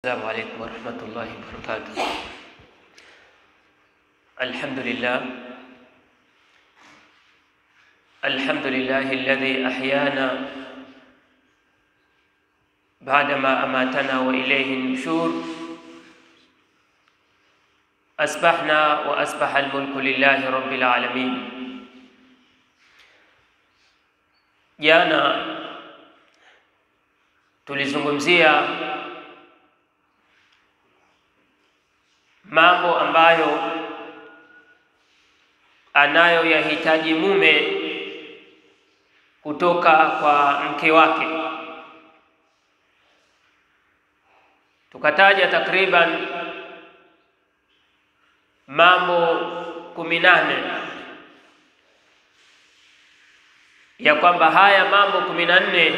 السلام عليكم ورحمة الله وبركاته الحمد لله الحمد لله الذي أحيانا بعدما أماتنا وإليه النشور أصبحنا وأصبح الملك لله رب العالمين jana tulizungumzia mambo ambayo anayoyahitaji mume kutoka kwa mke wake. Tukataja takriban mambo kumi nane ya kwamba haya mambo kumi na nne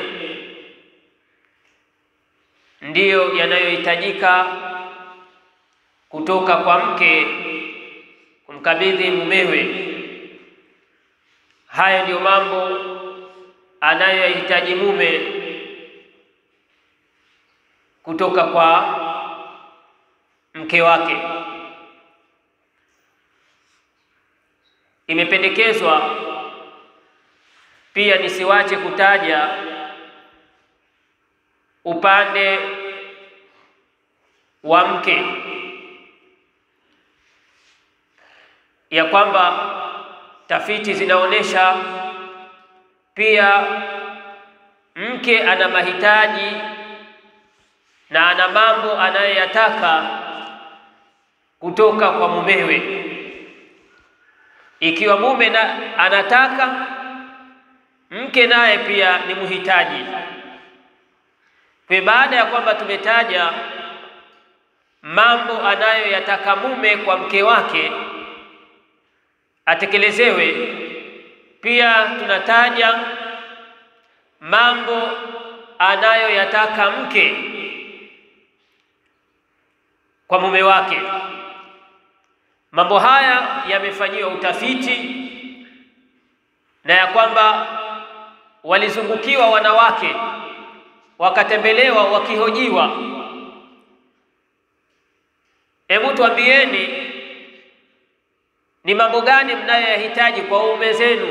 ndiyo yanayohitajika kutoka kwa mke kumkabidhi mumewe. Haya ndiyo mambo anayoyahitaji mume kutoka kwa mke wake. Imependekezwa pia nisiwache kutaja upande wa mke ya kwamba tafiti zinaonyesha pia mke ana mahitaji na ana mambo anayoyataka kutoka kwa mumewe. Ikiwa mume na anataka, mke naye pia ni mhitaji. Kwa baada ya kwamba tumetaja mambo anayoyataka mume kwa mke wake atekelezewe, pia tunataja mambo anayoyataka mke kwa mume wake. Mambo haya yamefanyiwa utafiti na ya kwamba walizungukiwa wanawake wakatembelewa wakihojiwa, hebu tuambieni ni mambo gani mnayoyahitaji kwa waume zenu?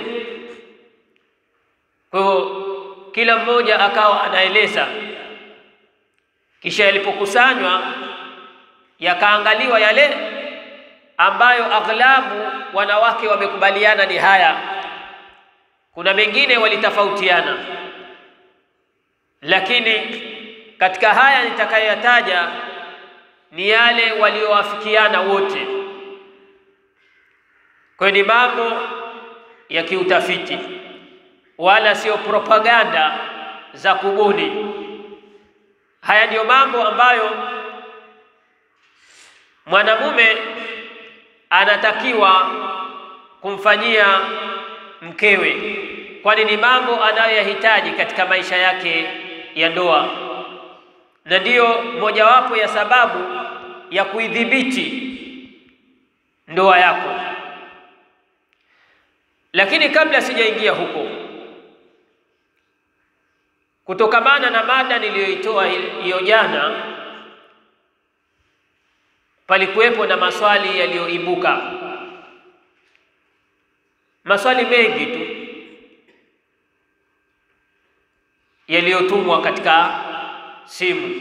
Kwa hiyo kila mmoja akawa anaeleza, kisha yalipokusanywa yakaangaliwa yale ambayo aghlabu wanawake wamekubaliana ni haya. Kuna mengine walitofautiana, lakini katika haya nitakayoyataja ni yale waliowafikiana wote. Kwa hiyo ni mambo ya kiutafiti, wala sio propaganda za kubuni. Haya ndiyo mambo ambayo mwanamume anatakiwa kumfanyia mkewe, kwani ni mambo anayoyahitaji katika maisha yake ya ndoa, na ndiyo mojawapo ya sababu ya kuidhibiti ndoa yako. Lakini kabla sijaingia huko, kutokamana na mada niliyoitoa hiyo jana, palikuwepo na maswali yaliyoibuka, maswali mengi tu yaliyotumwa katika simu,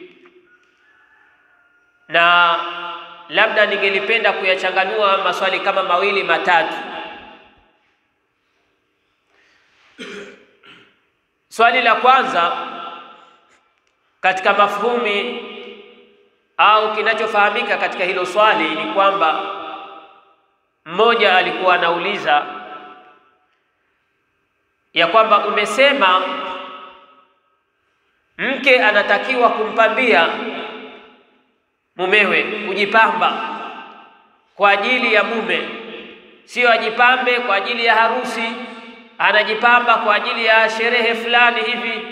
na labda ningelipenda kuyachanganua maswali kama mawili matatu. Swali la kwanza katika mafhumi au kinachofahamika katika hilo swali ni kwamba mmoja alikuwa anauliza ya kwamba umesema mke anatakiwa kumpambia mumewe, kujipamba kwa ajili ya mume, sio ajipambe kwa ajili ya harusi anajipamba kwa ajili ya sherehe fulani hivi,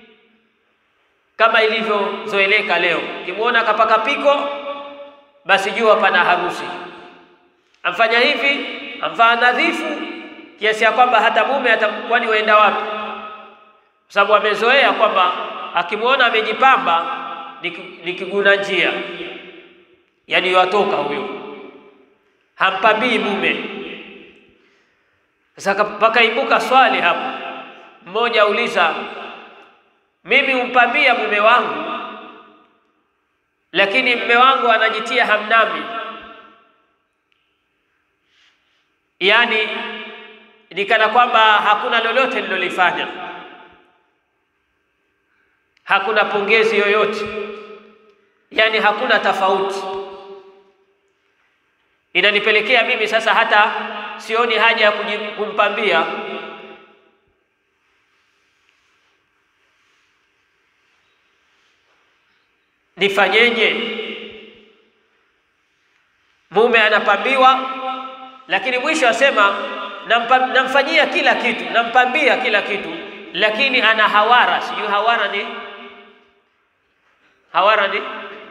kama ilivyozoeleka leo. Ukimwona akapaka piko, basi jua pana harusi. Amfanya hivi, amvaa nadhifu kiasi ya kwamba hata mume atakuwa ni waenda wapi, kwa sababu amezoea kwamba akimwona amejipamba ni kiguna njia, yaani watoka huyo, hampambii mume. Sasa pakaibuka swali hapo, mmoja auliza, mimi humpambia mume wangu, lakini mume wangu anajitia hamnami, yaani ni kana kwamba hakuna lolote nilolifanya, hakuna pongezi yoyote, yaani hakuna tofauti. Inanipelekea mimi sasa hata sioni haja ya kumpambia. Nifanyeje? Mume anapambiwa, lakini mwisho asema namfanyia kila kitu, nampambia kila kitu, lakini ana hawara. Sijui hawara ni hawara ni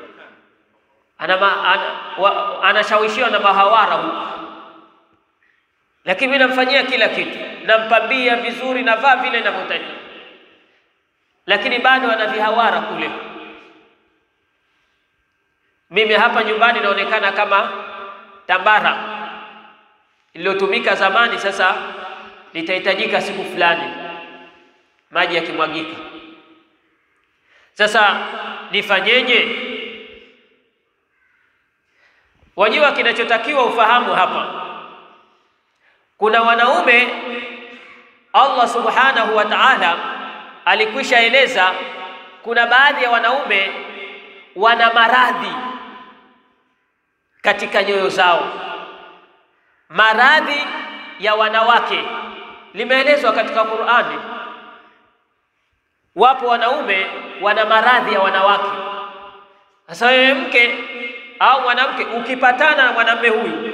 anashawishiwa ana, ana na mahawara huko, lakini mimi namfanyia kila kitu, nampambia vizuri, navaa vile ninavyotakiwa, lakini bado ana vihawara kule. Mimi hapa nyumbani naonekana kama tambara iliyotumika zamani, sasa litahitajika siku fulani maji yakimwagika. Sasa nifanyeje? Wajua, kinachotakiwa ufahamu hapa, kuna wanaume Allah subhanahu wa ta'ala alikwisha eleza, kuna baadhi ya wanaume wana maradhi katika nyoyo zao maradhi ya wanawake limeelezwa katika Qur'ani. Wapo wanaume wana maradhi ya wanawake. Sasa wewe mke au mwanamke ukipatana na mwanamume huyu,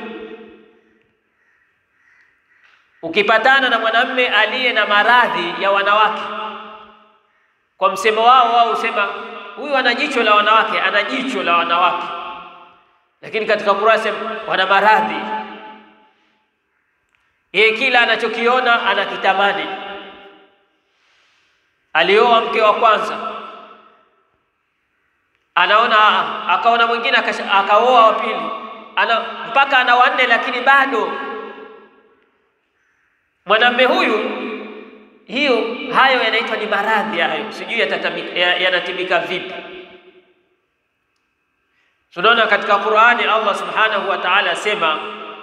ukipatana na mwanamume aliye na maradhi ya wanawake, kwa msemo wao wao husema huyu ana jicho la wanawake, ana jicho la wanawake, lakini katika Qur'ani sema wana maradhi yeye kila anachokiona anakitamani. Alioa mke wa kwanza, anaona akaona mwingine akaoa wa pili, ana mpaka ana wanne, lakini bado mwanamume huyu, hiyo hayo yanaitwa ni maradhi hayo, sijui yanatibika vipi. Tunaona katika Qur'ani Allah subhanahu wa ta'ala asema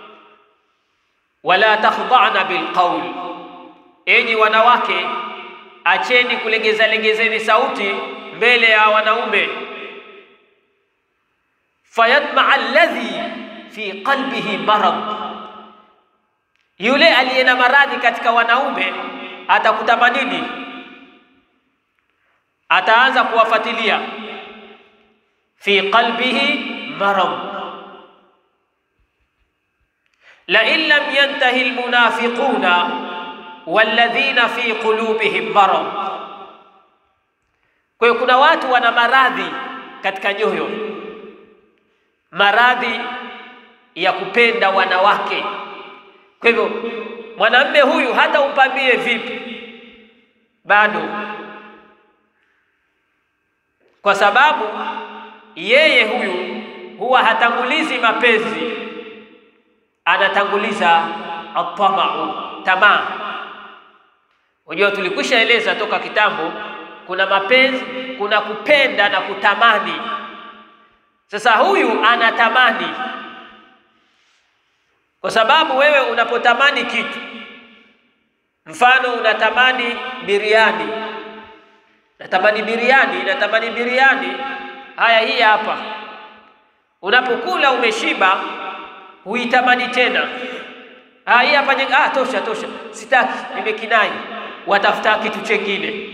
wala takhda'na bilqawl, enyi wanawake acheni kulegeza legezeni sauti mbele ya wanaume. Fayatmaa alladhi fi qalbihi marad, yule aliye na maradhi katika wanaume atakutamanini, ataanza kuwafuatilia. Fi qalbihi marad lain lam yantahi almunafiquna walladhina fi qulubihim marad. Kwa hiyo kuna watu wana maradhi katika nyoyo, maradhi ya kupenda wanawake. Kwa hivyo mwanamume huyu hata umpambie vipi, bado, kwa sababu yeye huyu huwa hatangulizi mapenzi anatanguliza atamau, tamaa. Unajua, tulikwisha eleza toka kitambo, kuna mapenzi, kuna kupenda na kutamani. Sasa huyu anatamani, kwa sababu wewe unapotamani kitu, mfano unatamani biriani, natamani biriani, natamani biriani. Haya, hii hapa, unapokula umeshiba huitamani tena. Ah, hii hapa ah, tosha tosha, sitaki, nimekinai. Watafuta kitu chengine.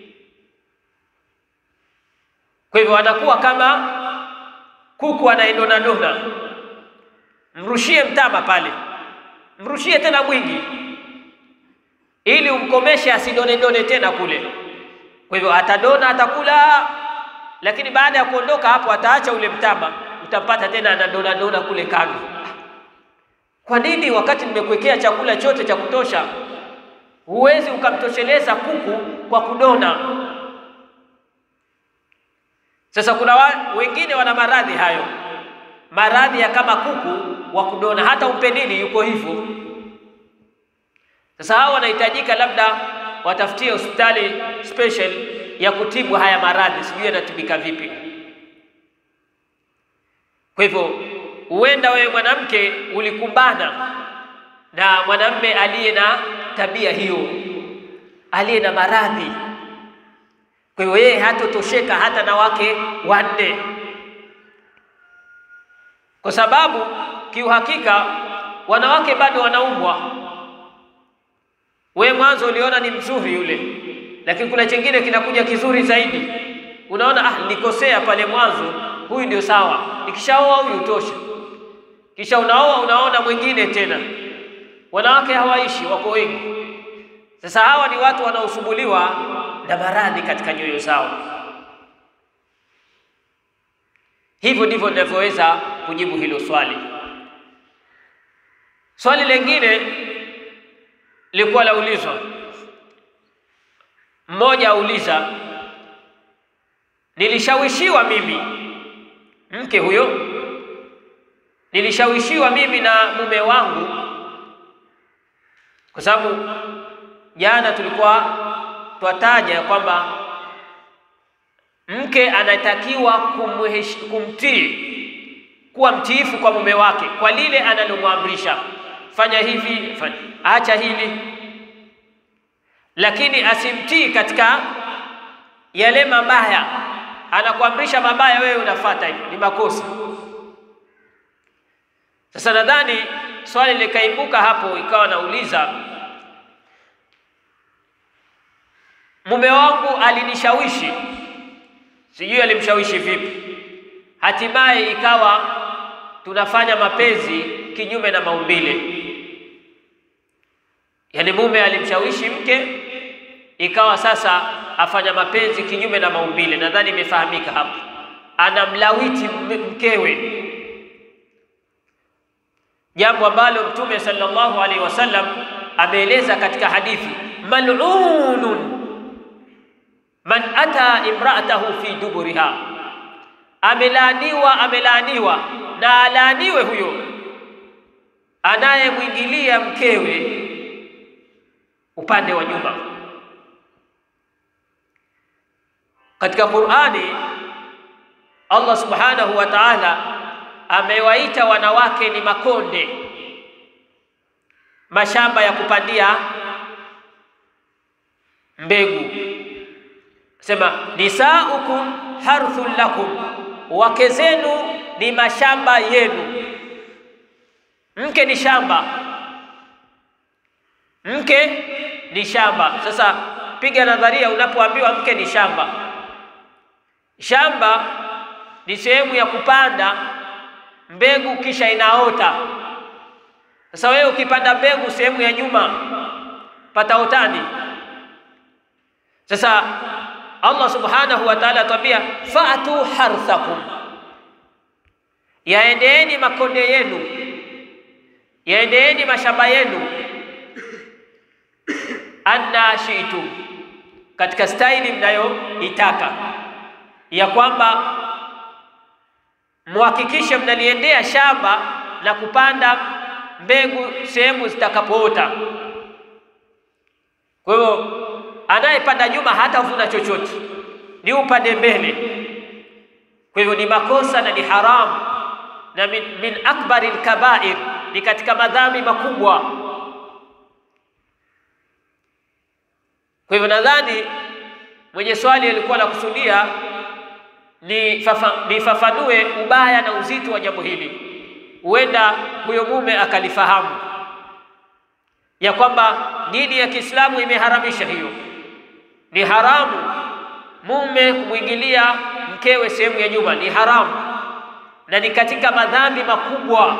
Kwa hivyo anakuwa kama kuku anaendona dona, mrushie mtama pale, mrushie tena mwingi, ili umkomeshe asidone done tena kule. Kwa hivyo atadona, atakula, lakini baada ya kuondoka hapo ataacha ule mtama, utampata tena anadona dona kule kando. Kwa nini wakati nimekuwekea chakula chote cha kutosha, huwezi ukamtosheleza kuku kwa kudona? Sasa kuna wa, wengine wana maradhi hayo, maradhi ya kama kuku wa kudona, hata umpe nini yuko hivyo. Sasa hao wanahitajika labda watafutie hospitali special ya kutibu haya maradhi, sijui yanatibika vipi. Kwa hivyo huenda wewe mwanamke ulikumbana na mwanamme aliye na tabia hiyo, aliye na maradhi. Kwa hiyo yeye hatotosheka hata na wake wanne, kwa sababu kiuhakika wanawake bado wanaumbwa. We mwanzo uliona ni mzuri yule, lakini kuna chengine kinakuja kizuri zaidi. Unaona, ah, nilikosea pale mwanzo, huyu ndio sawa, nikishaoa huyu tosha. Kisha unaoa unaona mwingine tena. Wanawake hawaishi, wako wengi. Sasa hawa ni watu wanaosumbuliwa na maradhi katika nyoyo zao. Hivyo ndivyo ninavyoweza kujibu hilo swali. Swali lingine lilikuwa laulizwa, mmoja auliza, nilishawishiwa mimi, mke huyo, nilishawishiwa mimi na mume wangu, kwa sababu jana tulikuwa twataja kwamba mke anatakiwa kumtii, kuwa mtiifu kwa mume wake kwa lile analomwamrisha, fanya hivi, fanya, acha hili, lakini asimtii katika yale mabaya. Anakuamrisha mabaya, wewe unafuata hivi, ni makosa. Sasa nadhani swali likaibuka hapo, ikawa nauliza mume wangu alinishawishi, sijui alimshawishi vipi, hatimaye ikawa tunafanya mapenzi kinyume na maumbile. Yaani mume alimshawishi mke, ikawa sasa afanya mapenzi kinyume na maumbile. Nadhani imefahamika hapo, anamlawiti mkewe, jambo ambalo Mtume sallallahu alaihi wasallam ameeleza katika hadithi, mal'unun man ata imraatahu fi duburiha, amelaaniwa, amelaaniwa na alaaniwe huyo anayemwingilia mkewe upande wa nyuma. Katika Qur'ani Allah subhanahu wa ta'ala amewaita wanawake ni makonde, mashamba ya kupandia mbegu Sema nisaukum harthun lakum, wake zenu ni mashamba yenu. Mke ni shamba, mke ni shamba. Sasa piga nadharia, unapoambiwa mke ni shamba, shamba ni sehemu ya kupanda mbegu kisha inaota. Sasa wewe ukipanda mbegu sehemu ya nyuma pataotani. Sasa Allah subhanahu wa ta'ala atwambia fa'tu harthakum, yaendeeni makonde yenu, yaendeeni mashamba yenu, anna shi'tum, katika staili mnayoitaka, ya kwamba muhakikishe mnaliendea shamba na kupanda mbegu sehemu zitakapoota. Kwa hivyo anayepanda nyuma hatavuna chochote, ni upande mbele. Kwa hivyo ni makosa na ni haramu na min, min akbari lkabair, ni katika madhambi makubwa. Kwa hivyo nadhani mwenye swali alikuwa anakusudia nifafanue ubaya na uzito wa jambo hili, huenda huyo mume akalifahamu ya kwamba dini ya Kiislamu imeharamisha hiyo. Ni haramu mume kumwingilia mkewe sehemu ya nyuma, ni haramu na ni katika madhambi makubwa,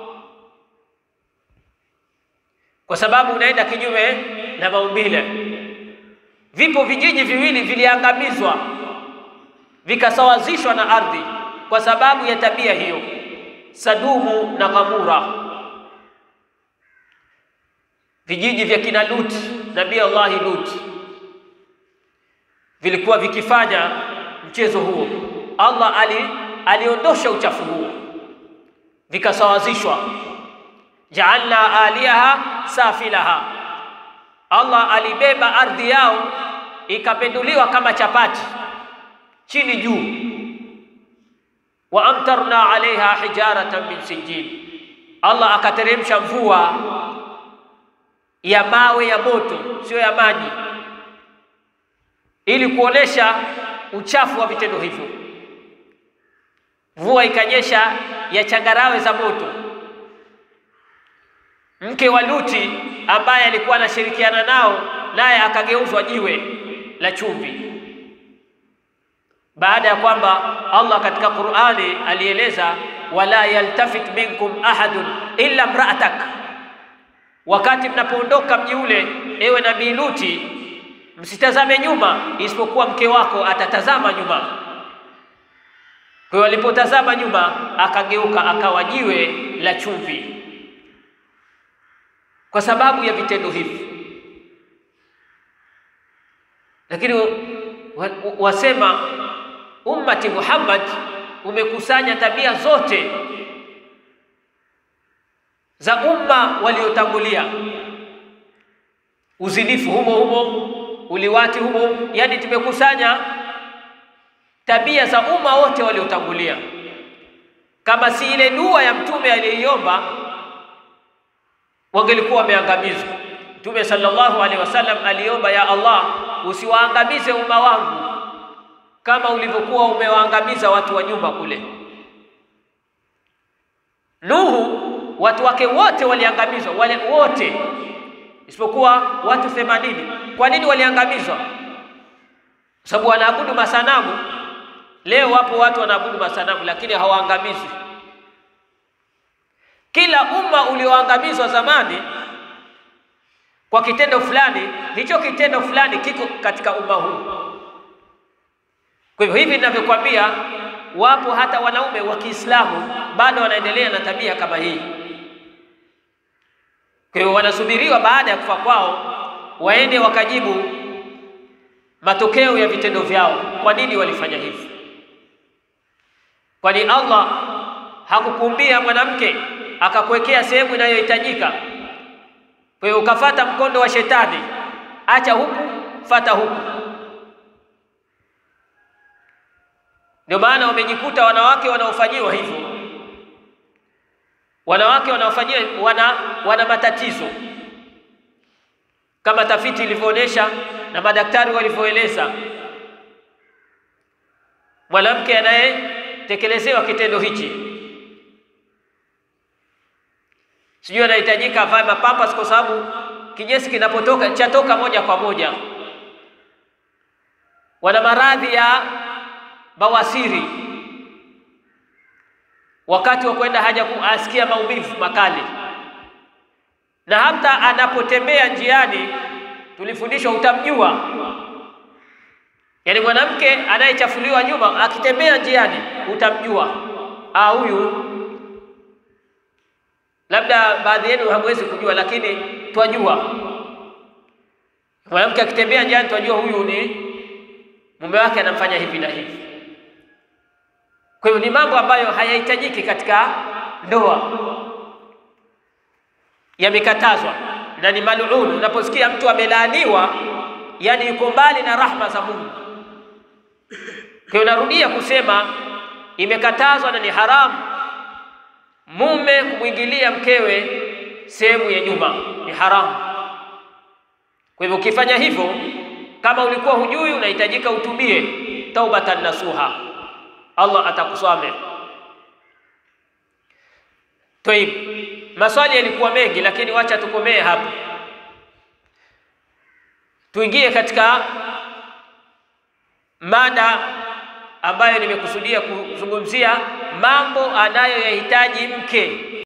kwa sababu unaenda kinyume na maumbile. Vipo vijiji viwili viliangamizwa vikasawazishwa na ardhi kwa sababu ya tabia hiyo, Sadumu na Ghamura, vijiji vya kina Lut, Nabii Allahi Lut vilikuwa vikifanya mchezo huo. Allah ali, aliondosha uchafu huo, vikasawazishwa. Jaalna aliyaha safilaha, Allah alibeba ardhi yao ikapenduliwa kama chapati chini juu. Wa amtarna alaiha hijaratan min sijil, Allah akateremsha mvua ya mawe ya moto, sio ya maji, ili kuonesha uchafu wa vitendo hivyo. Mvua ikanyesha ya changarawe za moto. Mke wa Luti ambaye alikuwa anashirikiana nao, naye akageuzwa jiwe la chumvi, baada ya kwamba Allah katika Qur'ani alieleza wala yaltafit minkum ahadun illa mra'atak Wakati mnapoondoka mji ule, ewe nabii Luti, msitazame nyuma, isipokuwa mke wako atatazama nyuma. Kwa hiyo alipotazama nyuma, akageuka akawa jiwe la chumvi, kwa sababu ya vitendo hivi. Lakini wasema ummati Muhammad umekusanya tabia zote za umma waliotangulia, uzinifu humo humo, uliwati humo, yani tumekusanya tabia za umma wote waliotangulia. Kama si ile dua ya mtume aliyoiomba, wangelikuwa wameangamizwa. Mtume sallallahu alaihi wasallam aliomba, ya Allah, usiwaangamize umma wangu kama ulivyokuwa umewaangamiza watu wa nyuma kule. Nuhu watu wake wote waliangamizwa, wale wote isipokuwa watu themanini. Kwa nini waliangamizwa? Kwa sababu wanaabudu masanamu. Leo wapo watu wanaabudu masanamu, lakini hawaangamizwi. Kila umma ulioangamizwa zamani kwa kitendo fulani, hicho kitendo fulani kiko katika umma huu. Kwa hivyo hivi ninavyokuambia, wapo hata wanaume wa Kiislamu bado wanaendelea na tabia kama hii. Kwa hiyo wanasubiriwa baada ya kufa kwao waende wakajibu matokeo ya vitendo vyao. Kwa nini walifanya hivi? Kwani Allah hakukuumbia mwanamke akakuwekea sehemu inayohitajika? Kwa hiyo ukafata mkondo wa shetani, acha huku, fata huku. Ndio maana wamejikuta wanawake wanaofanyiwa hivyo wanawake wanaofanyiwa wana, wana matatizo kama tafiti ilivyoonyesha na madaktari walivyoeleza. Mwanamke anayetekelezewa kitendo hichi, sijui anahitajika avae mapampas, kwa sababu kinyesi kinapotoka chatoka moja kwa moja. Wana maradhi ya bawasiri wakati wa kwenda haja asikia maumivu makali, na hata anapotembea njiani, tulifundishwa utamjua. Yaani mwanamke anayechafuliwa nyuma akitembea njiani utamjua, ah, huyu. Labda baadhi yenu hamwezi kujua, lakini twajua. Mwanamke akitembea njiani twajua huyu ni mume wake anamfanya hivi na hivi. Kwa hiyo ni mambo ambayo hayahitajiki katika ndoa, yamekatazwa na ni maluun. Unaposikia mtu amelaaniwa, yani yuko mbali na rahma za Mungu. Kwa hiyo narudia kusema imekatazwa na ni haramu mume kumwingilia mkewe sehemu ya nyuma, ni haramu. Kwa hivyo ukifanya hivyo, kama ulikuwa hujui, unahitajika utubie taubatan nasuha Allah atakusamehe. Toib, maswali yalikuwa mengi, lakini wacha tukomee hapa, tuingie katika mada ambayo nimekusudia kuzungumzia mambo anayoyahitaji mke